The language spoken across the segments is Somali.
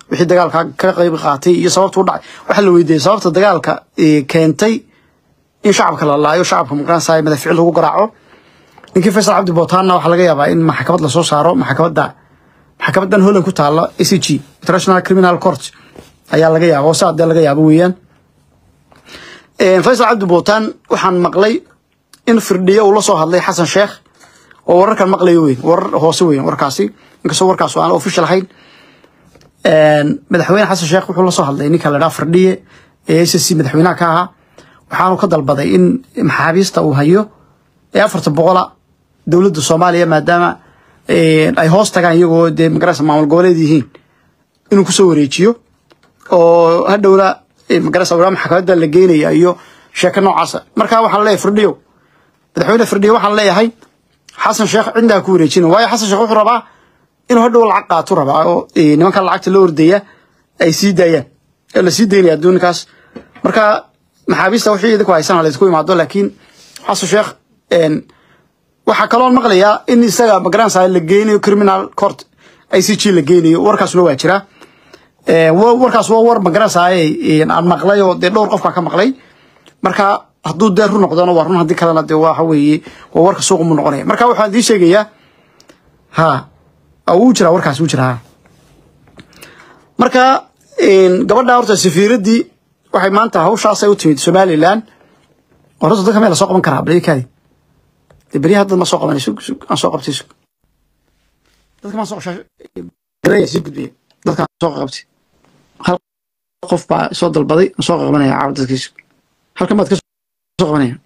wixii dagaalka ka qayb qaatay iyo sababta u dhacay waxaa la weydiiyey sababta dagaalka keentay in shacabka la laayo shacabka magaranaysa madaficil lagu garaaco ninkii faysal cabdi bootaanna waxaa laga yaabaa in maxkamad lasoo saaro maxkamadda maxkamadan holland ku taala a c g international criminal court ayaa laga yaaba oo saa dee laga yaabo weeyaan faysal cabdi bootaan waxaan maqlay in firdhiyo uu la soo hadlay xasan sheekh oo wararkan maqlayo weyn warar hoose weyn warkaasi inkastoo warkaas aan official ahayn madaxweyne xasan sheekh wuxuu la soo hadlay ninka la dhaha firdhiye ee a c c madaxweynaha ka ahaa waxaanu ka dalbaday in maxaabiista uu hayo ee afarta boqola dowladda soomaaliya maadaama ay hoos tagaan iyagoo dee magarasa maamul goboleed yihiin inuu kusoo wareejiyo oo hadhowna magarasa wala maxkamadda la geynaya iyo sheeko noocaasa marka waxaan leeyahay firdhiyo madaxweyne firdhiyo waxaan leeyahay xasan sheekh cidnaa ku wareejina waayo xasan sheekh wuxuu rabaa inuu hadhow lacag qaatu rabaa oo nimanka lacagta la ordaya ay sii daayaan ee la sii daynaya adduunkaas marka maxaabiista wixii idinku haysan laysku imaado laakiin xasan sheekh waxaa kaloo maqlayaa in isaga magaranaysa la geynayo criminal court i c g la geynayo warkaasuna waa jira warkaas waa war magaranaysa aan maqlay oo dee dhowr qof baa ka maqlay marka hadduu dee run noqdona waa run haddii kalena dee waxa weeye waa warka suuqa mu noqonaya marka waxaan idiin sheegayaa ha wuu jiraa warkaas wuu jiraa marka gabadha horta safiiraddii waxay maanta hawshaasay u timid somaliland horta dadka meel la soo qaban karaa balikaadi dee beryaha dad ma soo qabanay sug sug aan soo qabtay sug dadka maan soo gareeya sii gudbiya dadkaan soo qabtay hal qof baa soo dalbaday aan soo qabanaya caawa dadkii sug halkan baad ka soo qabanaya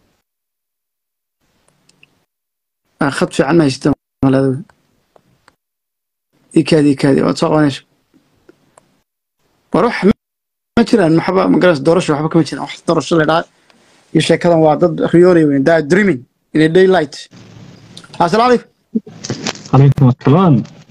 khad fiican ma haysata maladow ikaadi ikaadi waad soo qabanaysa war wax ma jiraan maxba magaras doorasho waxba kama jiraan wax doorasho la dhaha iyo sheekadan waa dad riyoonay weyn daa dreaming in a daylight assalaamu calaykum calaykum assalaam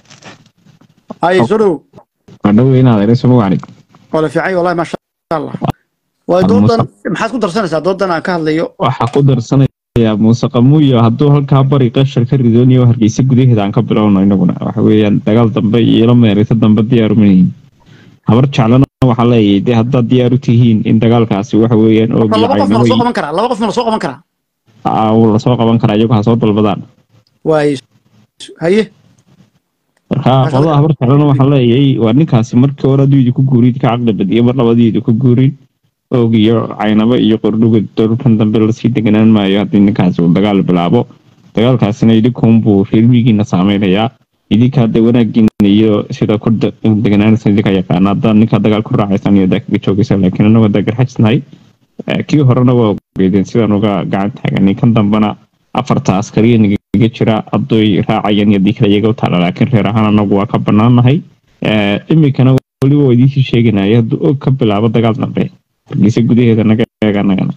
hay soo dhow waa dhow inaad ereyso magacni waa la fiicay wallahi maasha allah waa doodan maxaad ku darsanaysaa doodan aan ka hadlayo waxaa ku darsanayaa muuse qamuuyo hadduu halkaa bari qashar ka ridoonayo hargeysa gudaheeda aan ka bilowno inaguna waxa weeyaan dagaal dambe iyo ilo meeraysa dambe diyaaru manihin habar jeclana waxaa leeyahay dee haddaad diyaar u tihiin in dagaalkaasi waxa weeyaan marka oogiyo laba qof ma la soo caynawey qaban karaa laba qof ma la soo qaban karaa uu lasoo qaban karaa iyagu ha soo dalbadaan waay haye marka Masha qolada Allah. habar jeclana waxaa leeyahay waa ninkaasi markii hore hadduu idinku guurid ka caqli badiyo mar labadii idinku guurin oog iyo caynabo iyo qordhuga dhulkan dambe lasii deganaan maayo haddii ninkaasi uu dagaal bilaabo dagaalkaasina idinkunbuu reer miyigiina saameynayaa idinka hadda wanaagiina iyo sida ku de- deganaanaysa idinka yaqaana haddaad ninka dagaal ku raacaysan iyo daa kaga joogaysa laakiin annagu haddaa garxajisnahay Eh, kii horena waa ogeedeen sidaan uga gacan taaganay kan dambena afarta askariya nagaga jira hadday raacayaan iyo haddii kale iyaga u taala laakiin reer ahaan anagu waa ka banaanahay Eh, iminkana weliba waa idiinsii sheeganaya hadduu og ka bilaabo dagaal dambe hargeysa gudaheeda naga eega anagana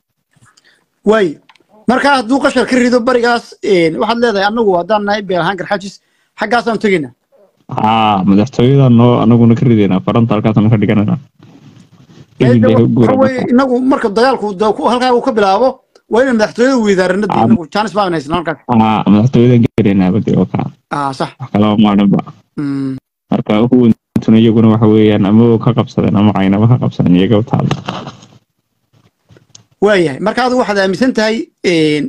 waay marka hadduu qashar ka rido barigaas een, waxaad leedahay anagu haddaan nahay beel ahaan garxajis xaggaasaan tegaynaa haa madaxtooyada noo anaguna ka rideynaa faranta halkaasaan ka dhiganana Ee, waxa weeye inagu marka dagaalku da- ku- halkaa uu ka bilaabo waa inay madaxtooyada weydaaranada Ah. inagu jaanis baan haysnaa halkaas haa madaxtooyadan gareenaa bade oo kaa ah sax wax kalaba maalinba Mm. marka huwantuna iyaguna waxa weeyaan ama oo ka qabsadeen ama caynaba ka qabsadeen iyaga u taala waayahay marka adigu waxaad aaminsan tahay een,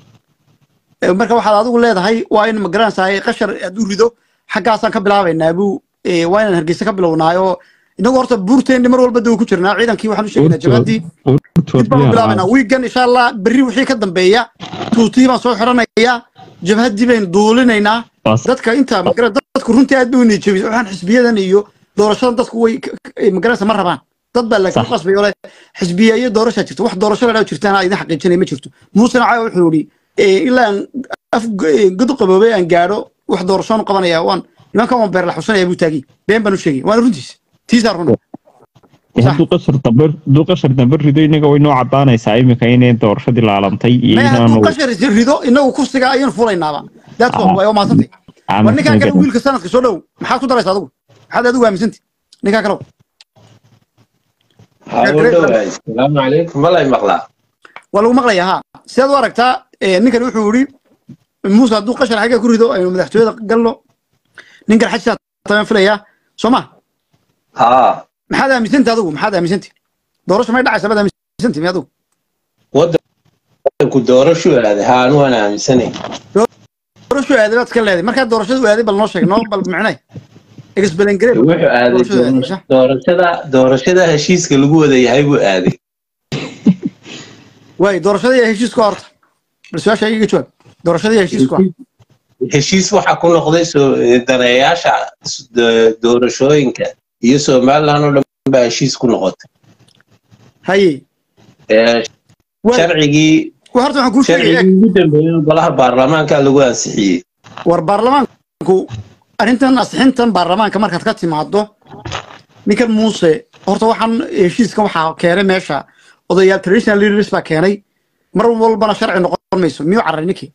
ee, marka waxaad adigu leedahay waa in magaranaysaa qashar aad u rido xaggaasaan ka bilaabaynaa buu ee, waa inaan hargeysa ka bilownaayo inagu horta buurteenni mar walba daw ku jirnaa ciidankii waxaan u sheegaynaa jabadii dib baan u bilaabaynaa wiigan insha allah berri wixii ka dambeeya tuutii baan soo xiranayaa jabhaddii baynu duulinaynaa dadka inta magara dadku runtii aad bay u niyajabis waxaan xisbiyadan iyo doorashadan dadku way k- k- magaranaysa ma rabaan dad baa laakiin Sax. qasbay ole xisbiya iyo doorashaa jirta wax doorasho la dhaw jirtaan idin xaqiijinaya ma jirto muusena caawa wuxuu yidhi eh, ilaa aan af eh, god qaboobay aan gaadho wax doorashoon qabanaya waan nimankan waan beer la xusanaya buu taagi been baan u sheegay waana runtiis tiisaa run hadduu qashar dambe hadduu qashar dambe rido inaga way noo cadaanaysaa iminka inay doorashadii laalantay iyo maya hadduu inaanu qashar is rido inagu kursiga ayaan fulaynaaba that's all way maasantay war ninkaan kale wiilka sanadka soo dhow maxaad ku daraysa adigu maxaad adigu aaminsantay ninkaan kale hawdhowaay salaamu calaykum malay maqlaa waa lagu maqlayaa ha sidaad u aragtaa eh, ninkan wuxuu yidhi muuse hadduu qashar xagga ku rido aynu madaxtooyada galno ninkan xajisaa taban filayaa soo ma haa maxaad aaminsantay adigu maxaad aaminsantay doorasho may dhacaysa baad aaminsantay mi adigu wadanku doorashu aaday haa anu waan aaminsanay doorasho aaday baad iska leedahay markaa doorashadu aaday bal noo sheeg noo bal micnay explain wuxuu aaday doorashada doorashada heshiiska lagu wada yahay buu aaday waay doorashada iyo heshiisku horta bal su-aasha iga jawaab doorashada iyo heshiisku heshiis waxaa ku noqday soo daneeyaasha doorashooyinka iyo somaliland oo dhan baa heshiis ku noqotay haye sharcigii horta waxaan kuu sheegaya sharcigii ugu dambeeyay golaha baarlamaanka lagu ansixiyey war baarlamaanku arrintan asixintan baarlamaanka markaad ka timaado ninkan muuse horta waxaan heshiiskan waxaa keenay meesha odayaal traditional leaders baa keenay mar walbana sharci noqon mayso miyuu carray ninkii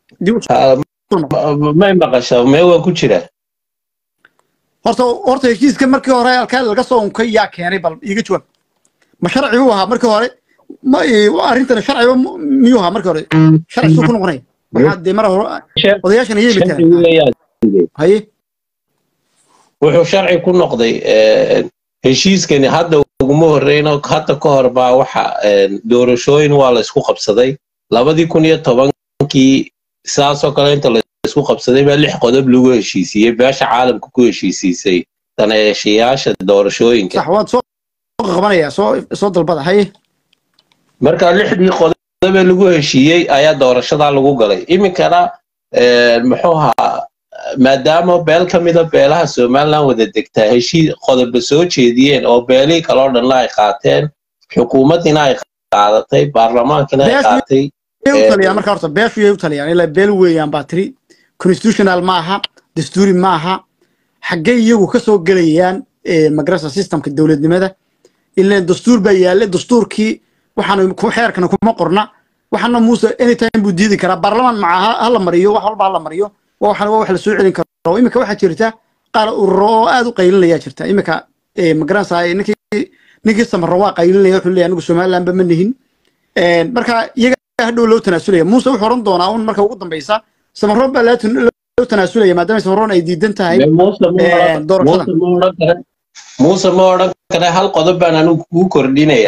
may maqasho mee waa ku jira horta horta heshiiska markii hore alkaa laga soo unkay yaa keenay bal iiga jawaab ma sharci buu ahaa markii hore ma arrintan sharciba miyuu ahaa markii hore sharci suu ku noqonaya maxaa dee mar hore odayaashan ayay mitaan haye wuxuu sharci ku noqday heshiiskani hadda uguma horreyno hadda ka hor baa waxa doorashooyin waa la isku qabsaday labadii kun iyo tobankii sidaasoo kale inta la isku qabsaday baa lix qodob lagu heshiisiiyey beesha caalamka ku heshiisiisay daneeshayaasha doorashooyinka sax waad soo qabanayaa soo soo dalbada haye marka lixdii qodobee lagu heshiiyey ayaa doorashadaa lagu galay iminkana muxuu ahaa maadaama beel ka mida beelaha somaliland wada degtaa heshiis qodoba soo jeediyeen oo beelihii kaloo dhanna ay qaateen xukuumaddiina ay qaadatay baarlamaankina ay qaatay u taliyaan marka horta beeshu yay u taliyaan ilaa beel weeyaan baa tiri constitutional ma aha dastuuri ma aha xaggay iyagu ka soo gelayaan magarasa systemka dowladnimada ilaa dastuur baa yaalla dastuurkii waxaan xeerkana kuma qorna waxaana muuse anytime buu diidi karaa baarlamaan maca ha la mariyo wax walba ha la mariyo waxaan waa wax la soo celin karo iminka waxaa jirta qaar ururo oo aad u qaylinaya jirta iminka magaranaysaa ninkii ninkii samaro waa qaylinaya wuxuu leeyahay anigu somalilandba ma nihin marka iyaga hadhow loo tanaasulaya muuse wuxuu oran doonaa un marka ugu dambeysa samaro baa loo tanaasulaya maadaama samaroon ay diidan tahay doorashada muuse ma odhan kare hal qodob baan anigu kuu kordhinaya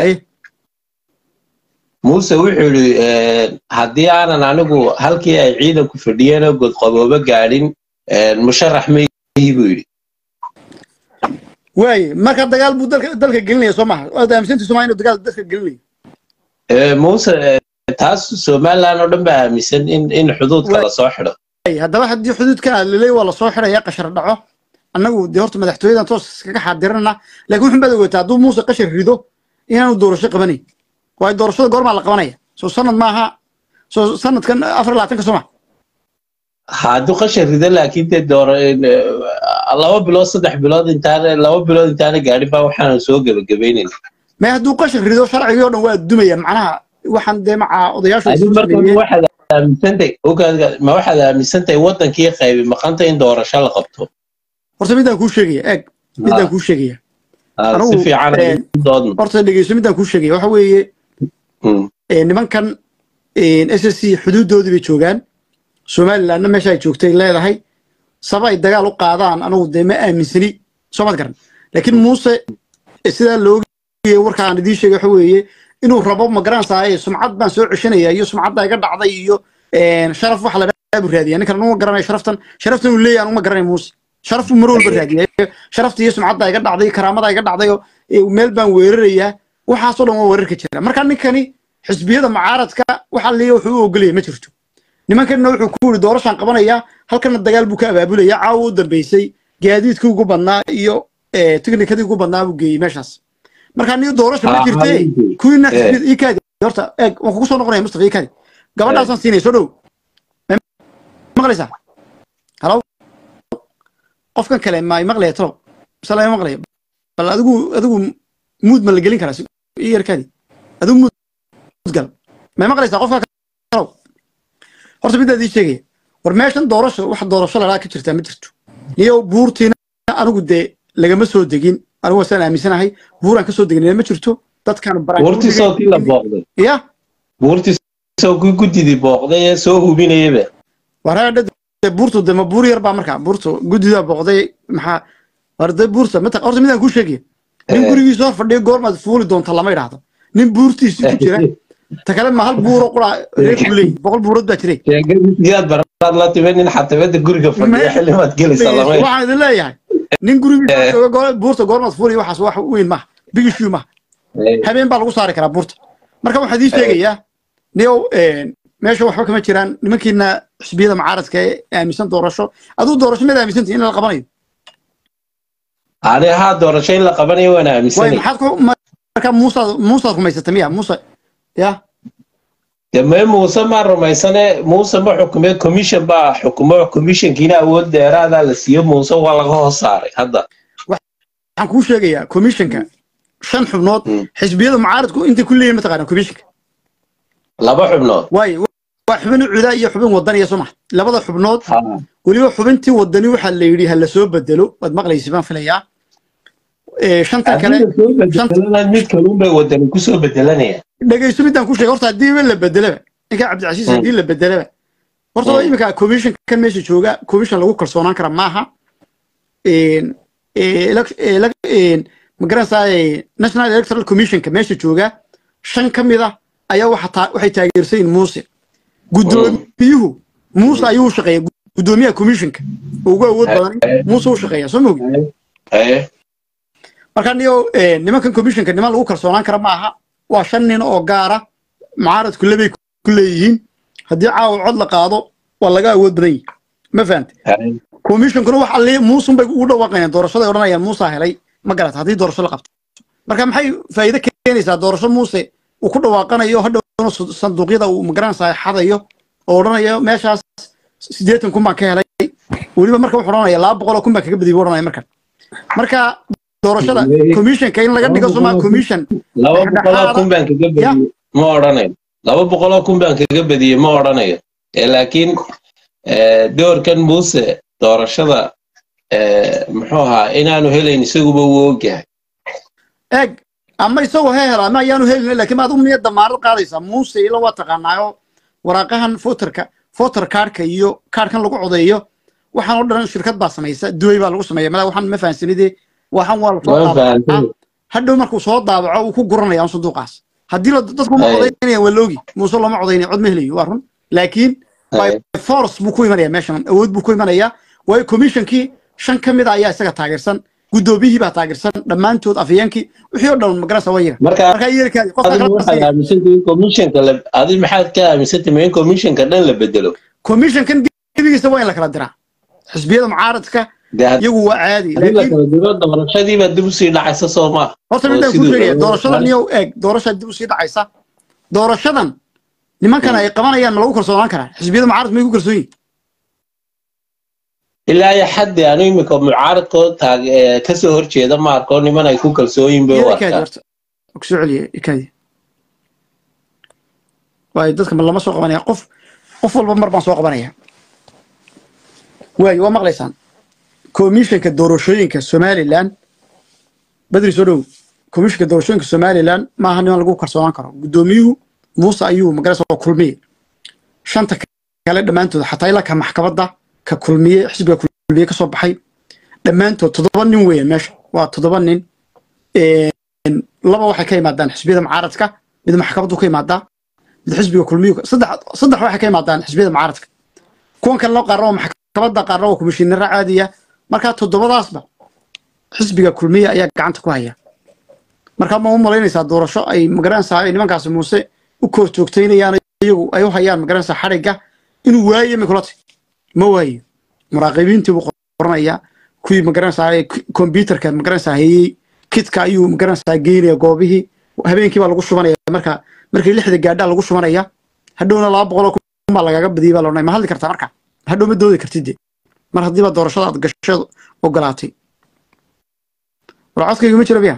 muuse wuxuu yidhi haddii aanan anigu halkii ay ciidanku fadhiyeen oo godqaboobo gaadhin musharax mayhi buu yidhi waaye marka dagaal buu dalka dalka gelinaya soo maha waad aaminsantii somaa inuu dagaal dalka gelinayo muuse taas somaliland oo dhan baa aaminsan in in xuduudka lasoo xidho haddaba haddii xuduudka liley waa lasoo xidhaya qashar dhaco annagu dee horta madaxtooyadan toos iskaga xaadirana laakiin wuxun baad ogaataa hadduu muuse qashar rido inaanu doorasho qabanayn waayo doorashada goormaa la qabanaya soo sanad maaha soo sanadkan afar labaatanka soo ma hadduu qashar rido laakiin dee door laba bilood saddex bilood intaana laba bilood intaana gaadhin baa waxaanu soo gebagabaynayna may hadduu qashar rido sharcigii oo dhan waa dumaya macnaha waxaan dee maca odayaashu waxaad aaminsantay ogaadga ma waxaad aaminsantahay wadankii qaybi maqanta in doorasho la qabto horta midaan kuu sheegaya eeg midaan kuu sheegaya si fiican doodno horta dhegeyso midaan kuu sheegaya waxa weeye nimankan s s c xuduudoodii bay joogaan somalilandna meesha ay joogtay leedahay saba ay dagaal u qaadaan anugu dee ma aaminsani soo mad garan laakiin muuse sidaa loogiye warkaan idiin sheegay waxa weeye inuu rabo ma garanaysaa sumcad baan soo ceshanaya iyo sumcadda iga dhacday iyo sharaf waxa la dhahaa buu raadiya ninkan anuma garanaya sharaftan sharaftan uu leeyahay anuma garanaya muuse sharaf buu mar walba raadiya sharafta iyo sumcadda iga dhacday karaamada iga dhacday oo meel baan weerarayaa waxaasoo dhan waa weerarka jira marka ninkani xisbiyada mucaaradka waxa liya wuxuu u ogolaya ma jirto nimankanna wuxuu ku yidhi doorashaan qabanayaa halkana dagaal buu ka abaabulaya caawa u dambeysay gaadiidkii ugu badnaa iyo tiknikadii ugu badnaa buu geeyey meeshaas marka niyo doorasha ma jirte kuwiina xisbiyada ikaadi horta eeg waan kugu soo noqonaya mustafa ikaadi gabadhaasaan siinaya soo dhow maqlaysaa halo qofkan kale ma maqlaya talow misala ma maqlaya bal adigu adigu muud ma la gelin karaa ii yarkaadi adigu muud gal may maqlaysaa qofka kalow horta midaad ii sheegaya war meeshan doorasho wax doorasho lalaa ka jirtaa ma jirto niyo buurtiina anigu dee lagama soo degin anigu wasaan aaminsanahay buuraan kasoo degnina ma jirto dadkan buurtiisoo kii la booqday ya buurtiisoo kii guddidii booqday ee soo hubinayaba waraa buurtu de ma buur yar baa markaa buurtu guddidaa booqday maxaa arday buurta mata horta midaan kuu sheegaya nin Eh. gurigiisa hor fadhiyo goormaad fuuli doonta lama idhaahdo nin buurtiisii ku jira ta kale ma hal buuro qura reerku leeyihi boqol buurood baa jiray sheegadiisiyaad baraad la timid nin xatabada guriga fadhiya Ma- xilimaad gelaysa lama waxaan idin leeyahay nin gurigiisa jooga goor- buurta goormaad fuuli waxaas wax weyn maaha bigishiu maaha habeen baa lagu saari karaa buurta marka waxaan idiin sheegayaa niyow meesha waxba kama jiraan nimankiina xisbiyada mucaaradka ee aaminsan doorasho aduu doorasho mid aaminsantihi in la qabanayo ani haa doorasho in la qabanayo waan way aaminsanay maxaad ku marka muusaad muusaad rumaysata miya muuse ya deme muuse maa rumaysane muuse ma xukume commission baa xukumo commissionkiina awood dheeraadaa la siiyo muuse waa laga hoos saaray hadda waxaan kuu sheegayaa commissionka shan xubnood Mm. xisbiyada mucaaradku intay ku leeyihin mataqaana commissionka laba xubnood waayo waa xubin cudaa iyo xubin wadaniya soo maha labada xubnood weliba xubintii wadani waxaa la yidhi ha la soo bedelo waad maqlaysi baan filayaa Eh, shanta kale Haddii la soo bedelana mid kalun bay wadani kusoo bedelanaya dhegayso midaan ku sheegay horta haddiiba la bedelaba ninka cabdicasiis Mm. haddii la bedelaba horta Mm. iminka commission kan meesha jooga commission lagu kalsoonaan kara maaha Een, eh, elec- elec- een, ma garanaysaa eh, national electoral commissionka meesha jooga shan ka mid ah ayaa waxa taa- waxay taageersan yihiin muuse guddoomiyuhu muuse ayuu u shaqeeya guddoomiyaha commissionka oo ugu awood badan muuse u shaqeeya soo mogi Eh, marka niyo eh, nimankan commissionka niman lagu kalsoonaan kara maaha waa shan nin oo gaara mucaaradku labay ku leeyihiin haddii caawa cod la qaado waa laga awood badan yihi ma fahante eh, commissionkuna wax alle muusun bay ugu dhawaaqayaan doorashaday odhanayaan muusa helay ma garata haddii doorasho la qabto marka maxay faa'iido keenaysaa doorasho muuse uu ku dhawaaqanayo hadhowna su- sanduuqyada uu magaranaysaa xadayo oo odhanayo meeshaas siddeetan kun baan ka helay weliba marka wuxuu odhanaya laba boqol oo kun baan kaga badiyay buu odhanaya marka marka doorashada commissionka in laga dhigo soma commission laba boqoloo kun baan kaga Ya. badiyey ma odhanayo laba boqoloo kun baan kaga badiyey ma odhanayo Eh, laakiin eh, doorkan muuse doorashada eh, muxuu ahaa inaanu helayn isaguba wuu ogyahay eeg ama isagoo he hela ama ayaanu helin laakiin maad u miya damaanad qaadaysaa muuse ila waa taqaanaayo waraaqahan foterka foter kaarhka iyo kaarhkan lagu codeeyo waxaan oo dhan shirkad baa samaysa duway baa lagu sameeya mala waxaan ma fahansanide waxaan waa lasoo waan daabacaa fahamsan hadhow markuu soo daabaco uu ku guranaya sanduuqaas haddii la- dadku ma Ay. codaynaya waa loogi muuse looma codaynaya cod ma helayo waa run laakiin by force buu ku imanaya meeshan awood buu ku imanayaa waayo commissionkii shan ka mid a ayaa isaga taageersan guddoomiyihii baa taageersan dhammaantood afhayeenkii wixii oo dhan magarasa waa yaga marka markaa yeelkaadi qofka adigu kala waxaad basiya aaminsantahay in commissionka la adi maxaad ka aaminsantahay in commissionka dhan la bedelo commissionkan gebigiisa waa in la kala diraa xisbiyada mucaaradka dee had- iyagu waa caadi haddii la laakiin kala diro doorashadiibaa dib usii dhacaysa soo maa horta oo midaan ku siduu sheegaya rabo- doorashadan iyo eeg doorashaa dib usii dhacaysa doorashadan nimankan ay qabanayaan ma lagu kalsoonaan karaa xisbiyada mucaaradka may ku kalsoon yihin ilaa iyo xaddi anu iminka mucaaradkoo taag ee kasoo horjeeda ma arko niman ay ku kalsooyin bay u iyada ikaadi arkaan horta kusoo celiya ikaadi waayo dadka ma lama soo qabanaya qof qof walba mar baan soo qabanaya waayo waa maqlaysaan komishanka doorashooyinka somalilan badri soo dhow komishanka doorashooyinka somalilan maaha niman lagu kalsoonaan karo guddoomiyuhu muuse ayuu magarasa oo kulmiye shanta kale dhammaantood xataa ilaa ka maxkamadda ka kulmiye xisbiga kulmiye ka soo baxay dhammaantood toddoba nin weeyaan meesha waa toddoba nin laba waxay ka yimaadaan xisbiyada mucaaradka mid maxkamaddu ka imaadaa mid xisbiga kulmiyu saddex saddex waxay ka yimaadaan xisbiyada mucaaradka kuwan kale loo qaarna waa maxkamadda qaarna waa komishinara caadiya markaa toddobadaasba xisbiga kulmiya ayaa gacanta ku haya markaa ma u malaynaysaa doorasho ay magaranaysaa ay nimankaasi muuse u koor joogtaynayaan iyagu ay u hayaan magaranaysaa xadhigga inuu waayo mikulati ma waayo muraaqibiintii buu qoranayaa kuwii magaranaysaa kombyutarka magaranaysaa hayey kidka ayuu magaranaysaa geynaya goobihii habeenkii baa lagu shubanaya marka markii lixda gaadhaa lagu shubanaya hadhowna laba boqol oo kun baa lagaaga badiyay baa loodhanay ma hadli kartaa marka hadhow ma doodi kartid de mar haddiiba doorashada aad gasheed ogolaatay war codkayga ma jiro biya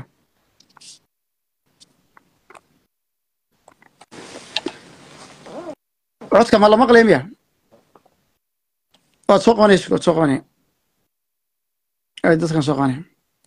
codka ma la maqlaya miya waad soo qabanaysa waad soo qabanaya ay dadkan soo qabanaya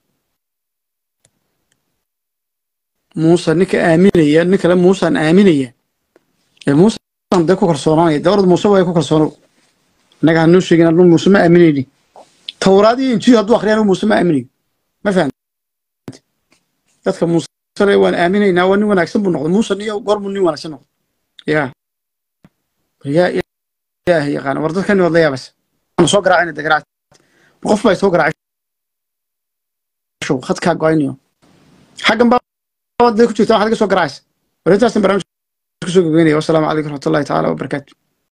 muuse ninka aaminaya nin kale muusaan aaminaya ee muusan dee ku kalsoonaanaya dee orad muuse waa ku kalsoonow innaga hanuu sheegin anu muuse ma aaminayni towraad iyo injiil hadduu akhriyaan muuse ma aaminayo ma fahamti dadka muusale waan aaminaynaa waa nin wanaagsan buu noqday muuse niyo goormuu nin wanaagsan noqday ya yaa ilaahay yaqaana war dadkani waad la yaabaysa waanu soo garaacayna de garaac qof baa soo garaacay show khadkaa go-aynayo xaggan baa dee ku jirta waxaad iga soo garaacaysa war intaasan barnaamij kusoo gabagaynaya wasalaamu calaykum raxmatullahi tacaala wabarakaatu